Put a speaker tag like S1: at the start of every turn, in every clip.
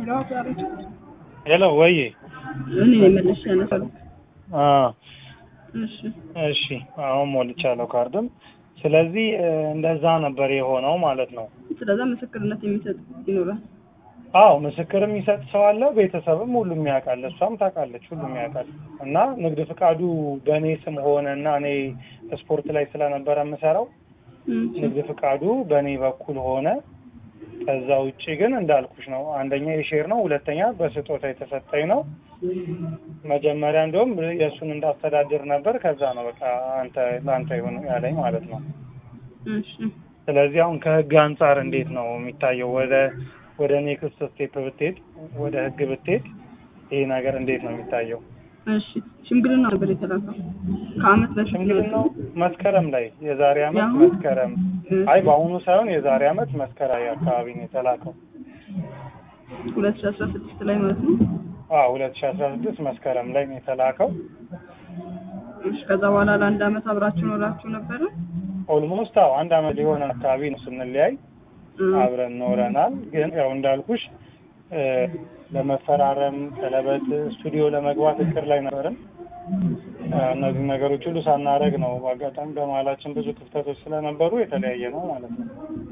S1: ሄሎ ዛሬ
S2: ሄሎ ወይ
S1: እኔ ነኝ መልሼ ያነሳሁት።
S2: አ
S1: እሺ
S2: እሺ አሁን ሞልቻለሁ ካርድም። ስለዚህ እ፣ እንደዛ ነበር የሆነው ማለት ነው።
S1: ስለዛ ምስክርነት የሚሰጥ ይኖራል።
S2: አዎ ምስክር የሚሰጥ ሰው አለ፣ ቤተሰብም ሁሉም ያውቃል፣ እሷም ታውቃለች፣ ሁሉም ያውቃል። እና ንግድ ፍቃዱ በእኔ ስም ሆነ እና እኔ ስፖርት ላይ ስለነበረ የምሰራው
S1: እም፣
S2: ንግድ ፍቃዱ በእኔ በኩል ሆነ። ከዛ ውጭ ግን እንዳልኩሽ ነው። አንደኛ የሼር ነው፣ ሁለተኛ በስጦታ የተሰጠኝ ነው። መጀመሪያ እንደውም የእሱን እንዳስተዳድር ነበር። ከዛ ነው በቃ አንተ ለአንተ ይሁን ያለኝ ማለት ነው።
S1: እሺ
S2: ስለዚህ አሁን ከህግ አንጻር እንዴት ነው የሚታየው? ወደ ወደ ኔክስት ስቴፕ ብትሄድ፣ ወደ ህግ ብትሄድ ይሄ ነገር እንዴት ነው የሚታየው?
S1: እሺ ሽምግልና ነበር የተላከው ከአመት በፊት
S2: ሽምግልናው መስከረም ላይ የዛሬ አመት
S1: የአሁኑ?
S2: መስከረም አይ በአሁኑ ሳይሆን የዛሬ አመት መስከረም አካባቢ ነው የተላከው።
S1: ሁለት ሺህ አስራ ስድስት ላይ ማለት ነው።
S2: አዎ ሁለት ሺህ አስራ ስድስት መስከረም ላይ ነው የተላከው።
S1: እሺ ከዛ በኋላ ለአንድ አመት አብራችሁ ኖራችሁ ነበረ?
S2: ኦልሞስት አዎ አንድ አመት ሊሆን አካባቢ ነው ስንለያይ
S1: እም፣
S2: አብረን ኖረናል። ግን ያው እንዳልኩሽ እ፣ ለመፈራረም ቀለበት ስቱዲዮ ለመግባት እቅድ ላይ ነበርን። እ፣ እነዚህ ነገሮች ሁሉ ሳናረግ ነው በአጋጣሚ በመሀላችን ብዙ ክፍተቶች ስለነበሩ የተለያየ ነው ማለት ነው።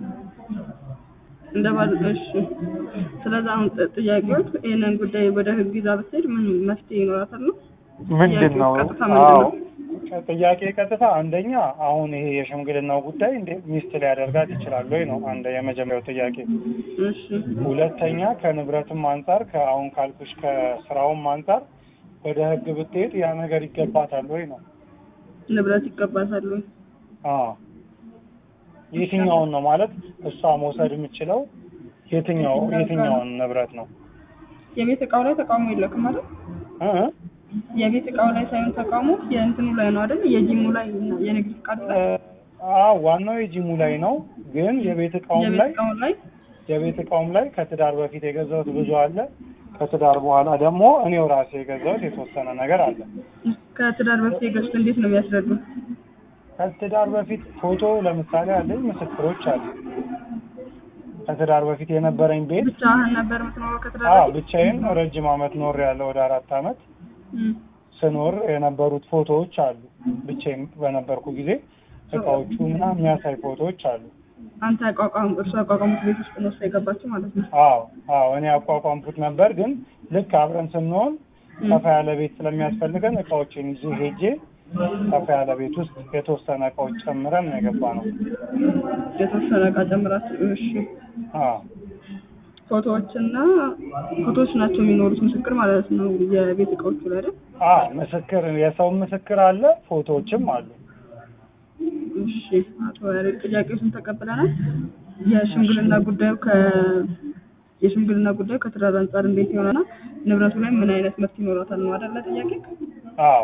S1: እንደ ባል እሺ። ስለዛ አሁን ጥ- ጥያቄዎች ይህንን ጉዳይ ወደ ህግ ይዛ ብትሄድ ምን መፍትሄ ይኖራታል ነው?
S2: ምንድን ነው
S1: ቀጥታ ምንድን ነው?
S2: አዎ ጥያቄ ቀጥታ አንደኛ አሁን ይሄ የሽምግልናው ጉዳይ እንዴ ሚስት ሊያደርጋት ይችላል ወይ ነው አንደ የመጀመሪያው ጥያቄ።
S1: እሺ
S2: ሁለተኛ ከንብረትም አንጻር ከአሁን ካልኩሽ ከስራውም አንጻር ወደ ህግ ብትሄድ ያ ነገር ይገባታል ወይ ነው።
S1: ንብረት ይገባታል ወይ?
S2: አዎ የትኛውን ነው ማለት እሷ መውሰድ የምችለው የትኛው የትኛውን ንብረት ነው
S1: የቤት እቃው ላይ ተቃውሞ የለክም ማለት
S2: እ እ?
S1: የቤት እቃው ላይ ሳይሆን ተቃውሞ የእንትኑ ላይ ነው አይደል? የጂሙ ላይ እና የንግድ ፍቃድ ላይ
S2: አዎ ዋናው የጂሙ ላይ ነው። ግን የቤት እቃውም
S1: የቤት
S2: ላይ
S1: እቃው ላይ
S2: የቤት እቃውም ላይ ከትዳር በፊት የገዛሁት ብዙ አለ። ከትዳር በኋላ ደግሞ እኔው ራሴ የገዛሁት የተወሰነ ነገር አለ።
S1: ከትዳር በፊት የገዙት እንዴት ነው የሚያስረዱ?
S2: ከትዳር በፊት ፎቶ ለምሳሌ አለኝ፣ ምስክሮች አሉ። ከትዳር በፊት የነበረኝ ቤት
S1: ብቻህን ነበር የምትኖረው ከትዳር
S2: አዎ
S1: በፊት?
S2: ብቻዬን ረጅም ዓመት ኖር ያለው ወደ አራት ዓመት
S1: እም፣
S2: ስኖር የነበሩት ፎቶዎች አሉ። ብቻዬን በነበርኩ ጊዜ እቃዎቹ ምናምን የሚያሳይ ፎቶዎች አሉ።
S1: አንተ ያቋቋም እርሱ ያቋቋሙት ቤት ውስጥ ነው እሷ የገባችው ማለት ነው።
S2: አዎ አዎ እኔ ያቋቋምኩት ነበር። ግን ልክ አብረን ስንሆን
S1: እም፣
S2: ሰፋ ያለ ቤት ስለሚያስፈልገን እቃዎችን ይዤ ሄጄ ሰፋ ያለ ቤት ውስጥ የተወሰነ እቃዎች ጨምረን ነው የገባ ነው።
S1: የተወሰነ እቃ ጨምራችሁ እሺ።
S2: አዎ
S1: ፎቶዎችና ፎቶዎች ናቸው የሚኖሩት ምስክር ማለት ነው የቤት እቃዎቹ ላይ አይደል?
S2: አዎ ምስክር የሰው ምስክር አለ፣ ፎቶዎችም አሉ።
S1: እሺ አቶ ያሬድ ጥያቄዎችን ተቀብለናል። የሽምግልና ጉዳዩ ከ የሽምግልና ጉዳዩ ከትዳር አንጻር እንዴት ይሆናል? ንብረቱ ላይ ምን አይነት መብት ይኖራታል ነው አይደለ ጥያቄ?
S2: አዎ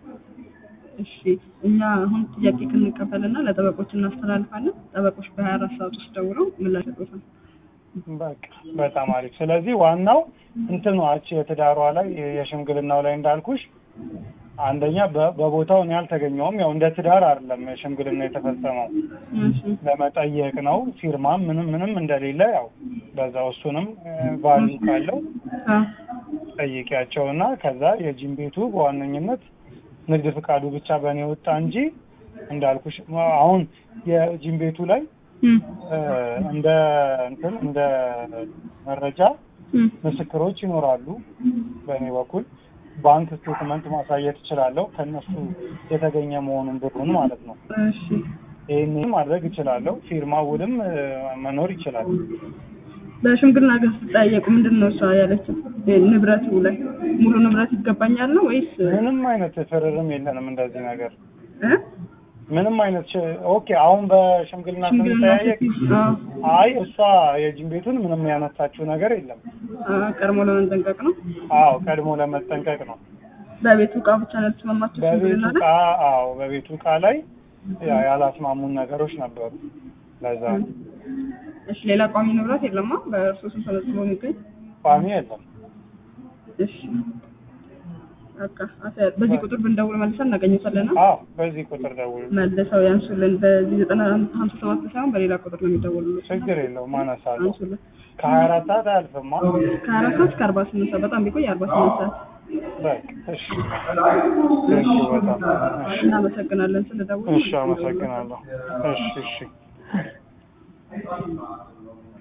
S1: እሺ እኛ አሁን ጥያቄ ክንቀበልና ለጠበቆች እናስተላልፋለን። ጠበቆች በሀያ አራት ሰዓት ውስጥ ደውለው ምላሽ ይሰጡታል።
S2: በቃ በጣም አሪፍ። ስለዚህ ዋናው እንትኑ አቺ የትዳሯ ላይ የሽምግልናው ላይ እንዳልኩሽ አንደኛ በ- በቦታው እኔ አልተገኘውም። ያው እንደ ትዳር አይደለም ሽምግልና የተፈጸመው
S1: እሺ
S2: ለመጠየቅ ነው። ፊርማም ምንም ምንም እንደሌለ ያው በዛው እሱንም ቫሉ ካለው
S1: አ
S2: ጠይቂያቸውና ከዛ የጂም ቤቱ በዋነኝነት ንግድ ፍቃዱ ብቻ በእኔ ወጣ እንጂ እንዳልኩሽ አሁን የጂም ቤቱ ላይ
S1: እም
S2: እ፣ እንደ እንትን እንደ መረጃ
S1: እም
S2: ምስክሮች ይኖራሉ። በእኔ በኩል ባንክ ስቴትመንት ማሳየት እችላለሁ ከእነሱ የተገኘ መሆኑን ብሩን ማለት ነው።
S1: እሺ
S2: ይህን ማድረግ እችላለሁ። ፊርማ ውልም እ፣ መኖር ይችላል።
S1: በሽምግልና ግን ስትጠያየቁ ምንድን ነው እሷ ያለችው? ንብረቱ ላይ ሙሉ ንብረት ይገባኛል ነው ወይስ
S2: ምንም አይነት ፍርርም የለንም እንደዚህ ነገር
S1: እ?
S2: ምንም አይነት ሽ- ኦኬ። አሁን በሽምግልና
S1: ሽምግልና
S2: ስንጠያየቅ
S1: ስትይዝ አ
S2: አይ እሷ የጂም ቤቱን ምንም ያነሳችው ነገር የለም።
S1: አ ቀድሞ ለመጠንቀቅ ነው።
S2: አዎ ቀድሞ ለመጠንቀቅ ነው።
S1: በቤቱ እቃ ብቻ ነው የተስማማችሁ
S2: በቤቱ
S1: ሽምግልና
S2: እቃ
S1: ላይ?
S2: አዎ በቤቱ እቃ ላይ ያ- ያላስማሙን ነገሮች ነበሩ። ለዛ ነው
S1: እሺ ሌላ ቋሚ ንብረት የለማ በእርሱ ስም ተመዝግቦ የሚገኝ
S2: ቋሚ የለም።
S1: እሺ በቃ አቶ- በዚህ ቁጥር ብንደውል መልሰን እናገኘታለን።
S2: አዎ በዚህ ቁጥር ደውሉ።
S1: መልሰው ያንሱልን። በዚህ ዘጠና ሀምሳ ሰባት ሳይሆን በሌላ ቁጥር ነው የሚደውሉልን።
S2: ችግር የለውም አነሳለሁ።
S1: አንሱልን።
S2: ከሀያ አራት ሰዓት አያልፍማ።
S1: ከአራት ሰዓት እስከ አርባ ስምንት ሰዓት በጣም ቢቆይ አርባ ስምንት ሰዓት።
S2: በቃ እሺ፣ እሺ፣ በጣም እሺ፣
S1: እናመሰግናለን ስለደውሉ።
S2: እሺ፣ አመሰግናለሁ። እሺ፣ እሺ።